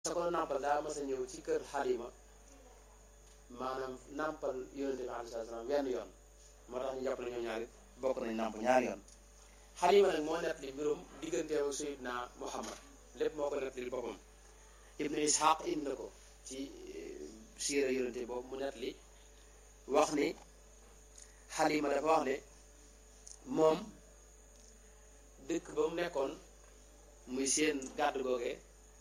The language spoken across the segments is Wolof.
sa ko nàmpal daa mas a ñëw ci kër xalima maanaam nàmpal yonente bi alayhi salaam wenn yoon moo tax ñu jàpp ne ñoom ñaari bokk nañ nàmp ñaari yoon xalima nag moo nett li mbirum digganteem ak sayidna muhammad lépp moo ko nett li boppam ibnu ishaq indi na ko ci siira yonente boobu mu nett li wax ni xalima dafa wax ne moom dëkk ba mu nekkoon muy seen gàdd googe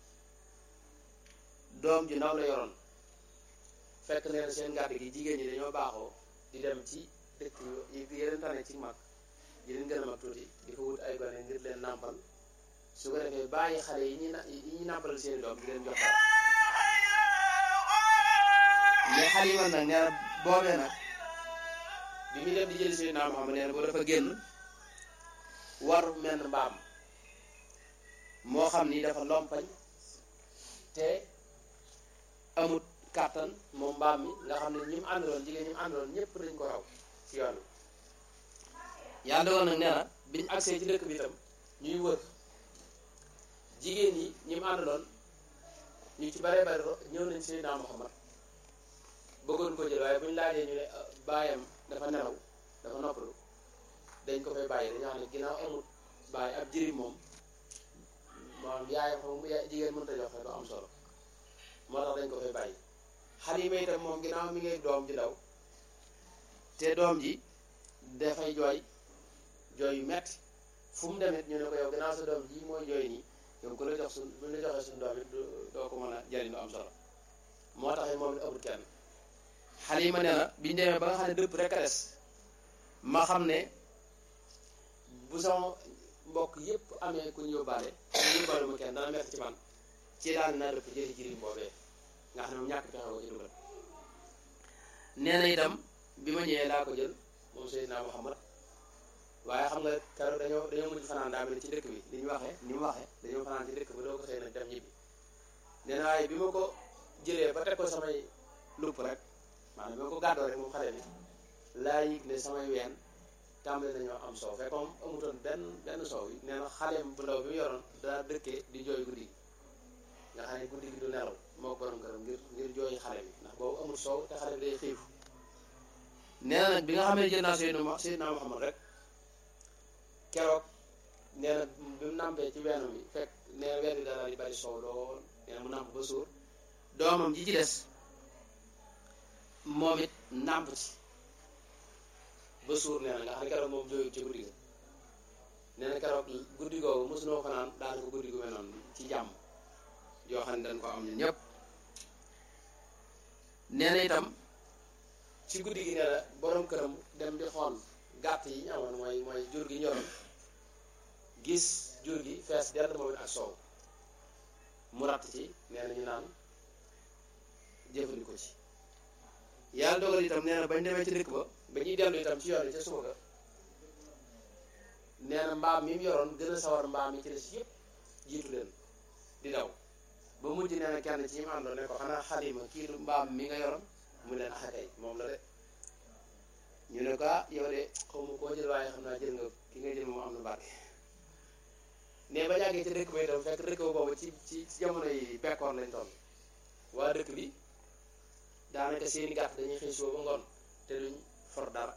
doom ju ndaw la yoroon fekk nee na seen gàdd gi jigéen ñi dañoo baaxoo di dem ci dëkk yi yeneen tane ci mag yi leen gën a mag tuuti di ko wut ay gone ngir leen nàmpal su ko defee bàyyi xale yi ñuy yi ñuy nàmpalal seeni doom di leen jox dara mais xalima nag nee na boobee nag bi muy dem di jëli Seydina Muhammad nee na boo dafa génn war menn mbaam moo xam ni dafa lompañ te amut kàttan moom mbaam mi nga xam ne ñi mu àndaloon jigéen ñi mu àndaloon ñëpp dañ ko raw ci yoon wi yàlla dogal nag nee na biñu agsee ci dëkk bi itam ñuy wër jigéen ñi ñi mu àndaloon ñu ci bare bare ñëw nañ Seydina Muhammad bëggoon ko jël waaye bu ñu laajee ñu ne baayam dafa nelaw dafa noppalu dañ ko fay bàyyi dañoo xam ne ginnaaw amut bàyyi ab jëriñ moom maanaam yaayam xam jigéen mënut a joxe du am solo moo tax dañ ko fay bàyyi Xalima itam moom ginnaaw mi ngi doom ji daw te doom ji dafay jooy jooy yu metti fu mu demit ñu ne ko yow ginnaaw sa doom ji mooy jooy nii yow ku la jox suñ bu la joxee suñu doom it doo ko mën a jariñ du am solo moo tax moom it amul kenn Xalima nee na biñu demee ba nga xam ne dëpp rek a des ma xam ne bu sama mbokk yépp amee ku ñu yóbbaale ñu yóbbaale mu kenn dana metti ci man ci daal naa dëpp jëli jirim boobee nga xam ne moom ñàkk pexe ko ci dugal nee na itam bi ma ñëwee laa ko jël moom Seydina Muhammad waaye xam nga keroog dañoo dañoo mujj fanaan daa mel ci dëkk bi li ñu waxee ni mu waxee dañoo fanaan ci dëkk ba doo ko xëy nag dem ñibbi nee na waaye bi ma ko jëlee ba teg ko samay lupp rek maanaam bi ma ko gàddoo rek moom xale bi laa yëg ne samay ween tàmbali nañoo am soow fekk moom amutoon benn benn soow yi nee na xaleem bu ndaw bi mu yoroon daa dëkkee di jooy guddi gi nga xam ne guddi gi du nelaw moo borom këram ngir ngir jooy xale bi ndax boobu amul soow te xale bi day xiif nee na nag bi nga xam ne jël naa Seydina Seydina Muhammad rek keroog nee na bi mu nàmpee ci weenu bi fekk nee na ween bi daal di bari soow lool nee na mu nàmp ba suur doomam ji ci des moom it nàmp ci ba suur nee na nga xam ne keroog moom jooyut ci guddi ga nee na keroog guddi googu mosunoo fanaan daanaka guddi gu mel noonu ci jàmm yoo xam ne dañ ko am ñun ñëpp nee na itam ci guddi gi nee na borom këram dem di xool gàtt yi ñu amoon mooy mooy jur gi ñoroon gis jur gi fees dell moom it ak soow mu ratt ci nee na ñu naan jëfandikoo ci yàlla dogal itam nee na bañ demee ci dëkk ba ba ñuy dellu itam ci yoon yi ca suba ga nee na mbaam mi mu yoroon gën a sawar mbaam yi ci des yëpp jiitu leen di daw ba mujj nee na kenn ci ñi mu àndoon ne ko xanaa Xalima kii du mbaam mi nga yoroon mu leen axakay moom la de ñu ne ko ah yow de xaw ma koo jël waaye xam naa jël nga ki nga jël moom am na barke ne ba jàggee ci dëkk ba itam fekk dëkk ba boobu ci ci jamono yi bekkoor lañ toll waa dëkk bi daanaka seeni gàtt dañuy xëy suba ba ngoon te duñ for dara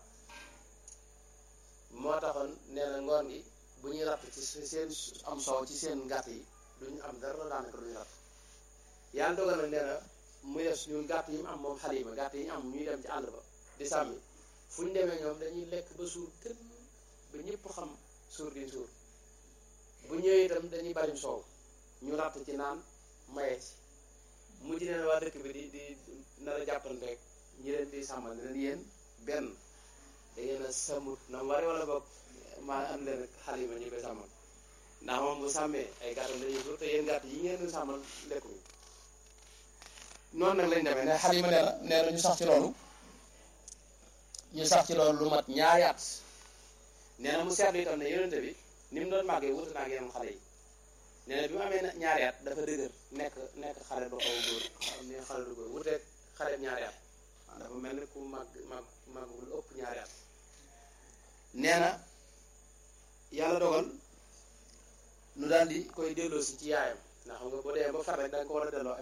moo taxoon nee na ngoon gi bu ñuy ratt ci seen am soow ci seen gàtt yi duñ am dara daanaka duñu ratt yàlla dogal nag nee na muy des ñun gàtt yi mu am moom Xalima gàtt yi ñu am ñuy dem ci àll ba di sàmmi fu ñu demee ñoom dañuy lekk ba suur kën ba ñëpp xam suur di suur bu ñëwee itam dañuy bari soow ñu ratt ci naan maye ci mujj neen waa dëkk bi di di nar a jàppanteeg ñi leen di sàmmal ne leen yéen benn da ngeen a sàmmut na mu wari wala boog maa am leen Xalima ñu koy sàmmal ndax moom bu sàmmee ay gàttam dañuy suur te yéen gàtt yi ngeen di sàmmal lekkuñu noonu nag lañ demee ne Xalima nee na nee na ñu sax ci loolu ñu sax ci loolu lu mat ñaari at nee na mu seetlu itam ne yonente bi ni mu doon màggee wuute naa ak yeneen xale yi nee na bi mu amee ñaari at dafa dëgër nekk nekk xale bu xaw a góor ne xale bu góor wuuteeg xale ñaari at waaw dafa mel ni ku màgg màgg màgg lu ëpp ñaari at nee na yàlla dogal nu daal di koy delloosi ci yaayam ndax xam nga boo dee ba far rek da nga ko war a delloo